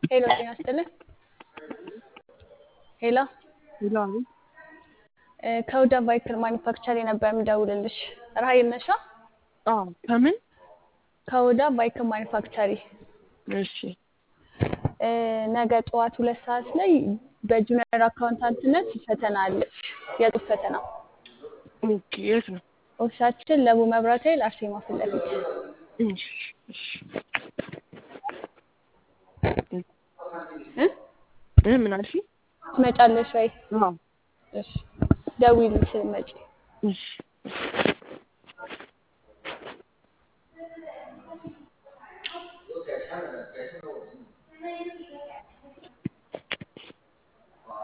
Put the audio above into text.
ሄሎ ጤና ይስጥልን። ሄሎ ይላሉ። እ ከሁዳ ባይክል ማኒፋክቸር ነበር የምደውልልሽ። ራሄል ነሻ? አዎ ከምን? ከሁዳ ባይክል ማኒፋክቸሪ እሺ እ ነገ ጠዋት ሁለት ሰዓት ላይ በጁኒየር አካውንታንትነት ፈተና አለሽ። የጽሁፍ ፈተና ኦኬ። የት ነው? ኦፊሳችን ለቡ መብራት ኃይል አርሴማ ፊት ለፊት እሺ እሺ እ እ ምን አልሽኝ? ትመጫለሽ ወይ? አዎ እሺ ደውዪልኝ ስትመጪ። እሺ